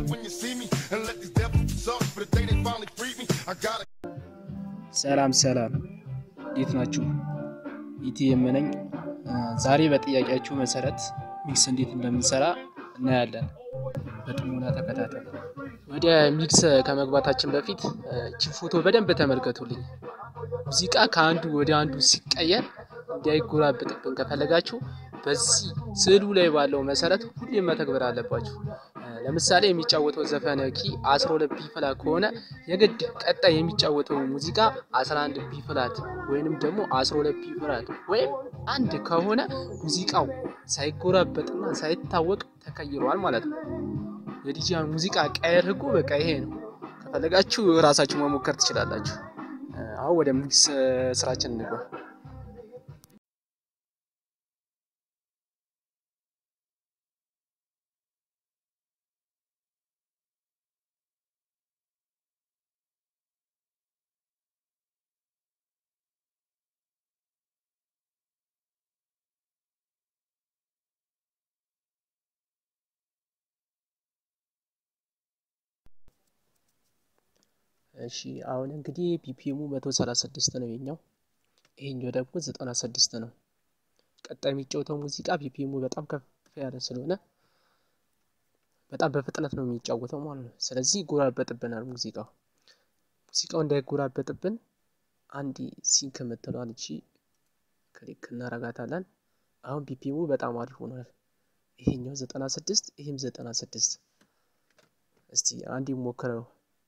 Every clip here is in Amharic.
up when you see me and let these devils suck. For the day they finally freed me, I gotta. ሰላም ሰላም፣ እንዴት ናችሁ? ኢቲኤም ነኝ። ዛሬ በጥያቄያችሁ መሰረት ሚክስ እንዴት እንደምንሰራ እናያለን። በጥሞና ተከታተሉ። ወደ ሚክስ ከመግባታችን በፊት እቺ ፎቶ በደንብ ተመልከቱልኝ። ሙዚቃ ከአንዱ ወደ አንዱ ሲቀየር እንዳይጎራብጥብን ከፈለጋችሁ በዚህ ስዕሉ ላይ ባለው መሰረት ሁሌም መተግበር አለባችሁ። ለምሳሌ የሚጫወተው ዘፈን ኪ 12 ቢ ፍላት ከሆነ የግድ ቀጣይ የሚጫወተው ሙዚቃ 11 ቢ ፍላት ወይንም ደግሞ 12 ቢ ፍላት ወይም አንድ ከሆነ ሙዚቃው ሳይጎራበጥና ሳይታወቅ ተቀይሯል ማለት ነው። የዲጂያን ሙዚቃ ቀየር ህጉ በቃ ይሄ ነው። ከፈለጋችሁ ራሳችሁ መሞከር ትችላላችሁ። አሁን ወደ ሚክስ ስራችን እንግባ። እሺ አሁን እንግዲህ ቢፒኤሙ 136 ነው የኛው፣ ይሄኛው ደግሞ 96 ነው። ቀጣይ የሚጫወተው ሙዚቃ ቢፒኤሙ በጣም ከፍ ያለ ስለሆነ በጣም በፍጥነት ነው የሚጫወተው ማለት ነው። ስለዚህ ይጎራበጥብናል ሙዚቃው። ሙዚቃው እንዳይጎራበጥብን አንድ ሲንክ የምትለዋል እቺ ክሊክ እናረጋታለን። አሁን ቢፒኤሙ በጣም አሪፍ ሆኗል። ይሄኛው 96 ይሄም 96 እስቲ አንድ ሞክረው።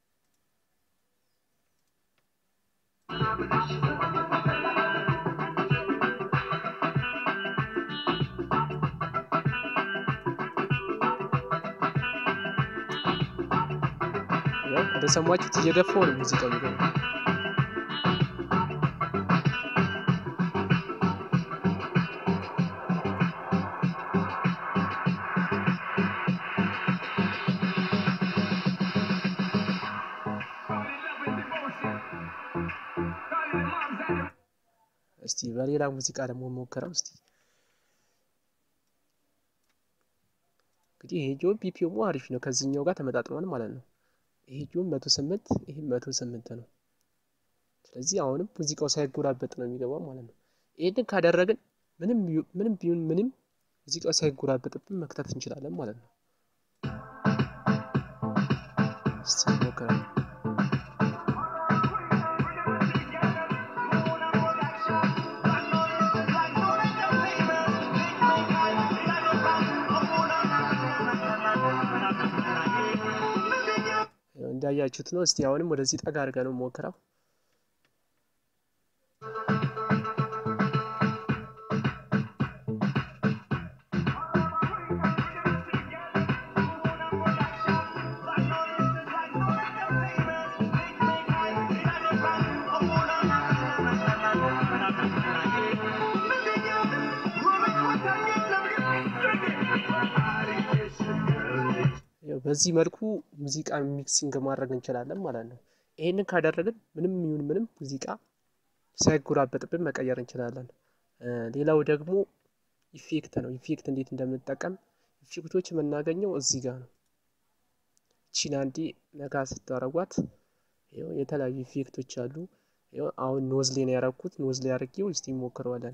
እንደሰማችሁት እየገፋው ነው ሙዚቃው የሚገባው። እስቲ በሌላ ሙዚቃ ደግሞ ሞክረው እስቲ። እንግዲህ ይሄ ጆን ቢፒኤሙ አሪፍ ነው፣ ከዚህኛው ጋር ተመጣጥኗል ማለት ነው። ይሄ ጆን መቶ ስምንት ይሄም መቶ ስምንት ነው። ስለዚህ አሁንም ሙዚቃው ሳይጎራበጥ ነው የሚገባው ማለት ነው። ይሄንን ካደረግን ምንም ምንም ቢሆን ምንም ሙዚቃው ሳይጎራበጥብን መክተት እንችላለን ማለት ነው። እስቲ ሞክረው። እንዳያችሁት ነው። እስቲ አሁንም ወደዚህ ጠጋ አድርገን ነው ሞክረው። በዚህ መልኩ ሙዚቃ ሚክሲንግ ማድረግ እንችላለን ማለት ነው። ይሄንን ካደረግን ምንም ይሁን ምንም ሙዚቃ ሳይጎራበጥብን መቀየር እንችላለን። ሌላው ደግሞ ኢፌክት ነው። ኢፌክት እንዴት እንደምንጠቀም ኢፌክቶች የምናገኘው እዚህ ጋር ነው። ቺን አንዴ ነካ ስታረጓት የተለያዩ ኢፌክቶች አሉ። አሁን ኖዝሌ ነው ያረኩት። ኖዝሌ አድርጌው እስቲ ሞክረዋለን።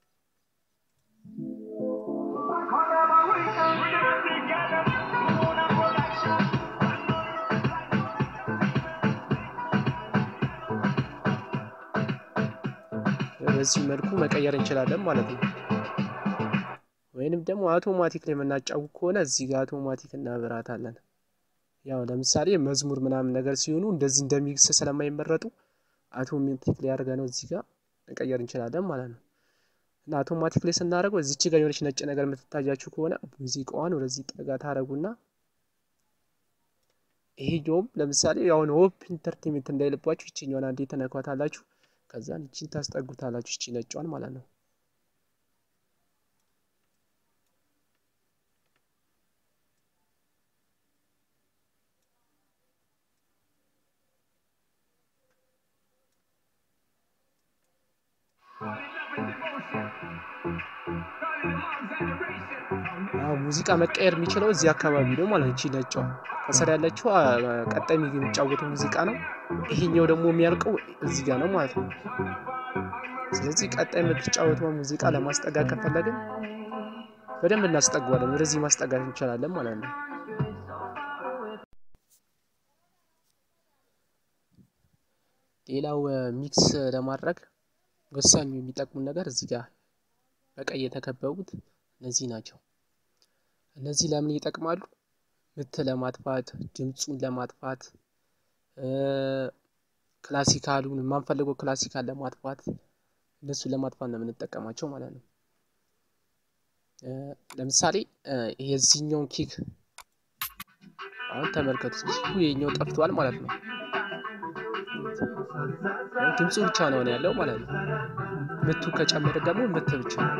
በዚህ መልኩ መቀየር እንችላለን ማለት ነው። ወይንም ደግሞ አውቶማቲክ ላይ የምናጫውት ከሆነ እዚህ ጋር አውቶማቲክ እናበራታለን። ያው ለምሳሌ መዝሙር ምናምን ነገር ሲሆኑ እንደዚህ እንደሚክስ ስለማይመረጡ አውቶማቲክ ላይ አድርገ ነው እዚህ ጋር መቀየር እንችላለን ማለት ነው። እና አውቶማቲክ ላይ ስናደርገው እዚች ጋር የሆነች ነጭ ነገር የምትታያችሁ ከሆነ ሙዚቃዋን ወደዚህ ጠጋ ታደረጉና ይሄ ጆም ለምሳሌ አሁን ሆፕ ኢንተርቴንመንት እንዳይልባችሁ ይችኛዋን አንዴ ተነኳታላችሁ። ከዛን ይቺን ታስጠጉታላችሁ ይቺ ነጯን ማለት ነው። ሙዚቃ መቀየር የሚችለው እዚህ አካባቢ ነው ማለት እቺ ነጯ ከስር ያለችው ቀጣይ የሚጫወተው ሙዚቃ ነው። ይሄኛው ደግሞ የሚያልቀው እዚህ ጋር ነው ማለት ነው። ስለዚህ ቀጣይ የምትጫወተው ሙዚቃ ለማስጠጋት ከፈለግን በደንብ እናስጠጓለን። ወደዚህ ማስጠጋት እንችላለን ማለት ነው። ሌላው ሚክስ ለማድረግ ወሳኙ የሚጠቅሙን ነገር እዚህ ጋር በቀይ የተከበቡት እነዚህ ናቸው። እነዚህ ለምን ይጠቅማሉ? ምት ለማጥፋት፣ ድምፁን ለማጥፋት፣ ክላሲካሉን የማንፈልገው ክላሲካል ለማጥፋት እነሱን ለማጥፋት ነው የምንጠቀማቸው ማለት ነው። ለምሳሌ የዚህኛውን ኪክ አሁን ተመልከቱት። ኪኩ የኛው ጠፍቷል ማለት ነው። ድምፁ ብቻ ነው ያለው ማለት ነው። ምቱ ከጨመረ ደግሞ ምት ብቻ ነው።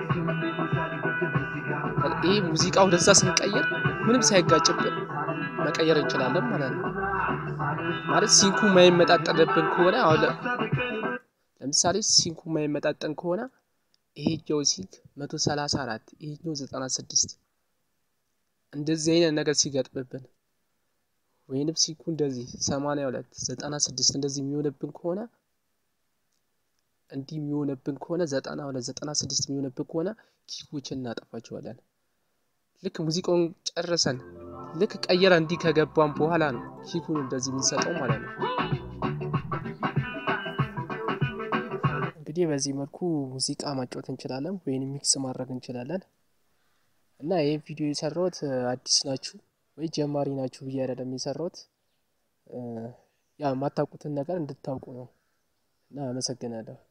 ይህ ሙዚቃ ወደዛ ስንቀይር ምንም ሳይጋጭብን መቀየር እንችላለን ማለት ነው። ማለት ሲንኩ የማይመጣጠንብን ከሆነ አሁን ለምሳሌ ሲንኩ የማይመጣጠን ከሆነ ይሄኛው ሲንክ መቶ ሰላሳ አራት ይሄኛው ዘጠና ስድስት እንደዚህ አይነት ነገር ሲገጥምብን ወይንም ሲንኩ እንደዚህ ሰማንያ ሁለት ዘጠና ስድስት እንደዚህ የሚሆንብን ከሆነ እንዲህ የሚሆንብን ከሆነ ዘጠና ሁለት ዘጠና ስድስት የሚሆንብን ከሆነ ኪኮችን እናጠፋቸዋለን። ልክ ሙዚቃውን ጨርሰን ልክ ቀየረ እንዲህ ከገባን በኋላ ነው ኪኩን እንደዚህ የምንሰጠው ማለት ነው። እንግዲህ በዚህ መልኩ ሙዚቃ ማጫወት እንችላለን ወይም ሚክስ ማድረግ እንችላለን። እና ይህ ቪዲዮ የሰራሁት አዲስ ናችሁ ወይ ጀማሪ ናችሁ ብዬ አይደለም የሰራሁት፣ ያ የማታውቁትን ነገር እንድታውቁ ነው። እና አመሰግናለሁ።